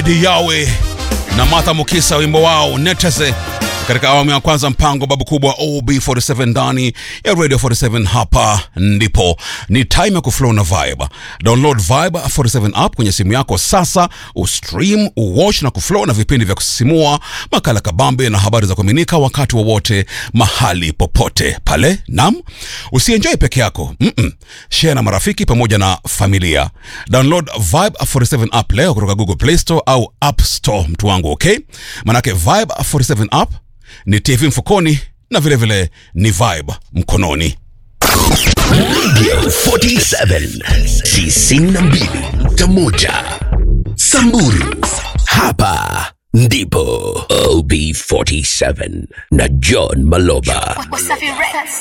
Lady Yawe na Martha Mukisa, wimbo wao Neteze katika awamu ya kwanza mpango babu kubwa OB47 ndani ya Radio 47. Hapa ndipo ni time ya kuflow na vibe. Download Vibe 47 app kwenye simu yako sasa, ustream, uwatch na kuflow na vipindi vya kusisimua, makala kabambe na habari za kuaminika wakati wowote, mahali popote pale. Nam, usienjoy peke yako mm -mm. Share na marafiki pamoja na familia. Download Vibe 47 app leo kutoka Google Play Store au App Store, mtu wangu, okay? Manake Vibe 47 app ni TV mfukoni na vilevile vile ni vibe mkononi. Radio 47 92.1 Samburu. Hapa ndipo OB47 na John Maloba. Wasafi Records.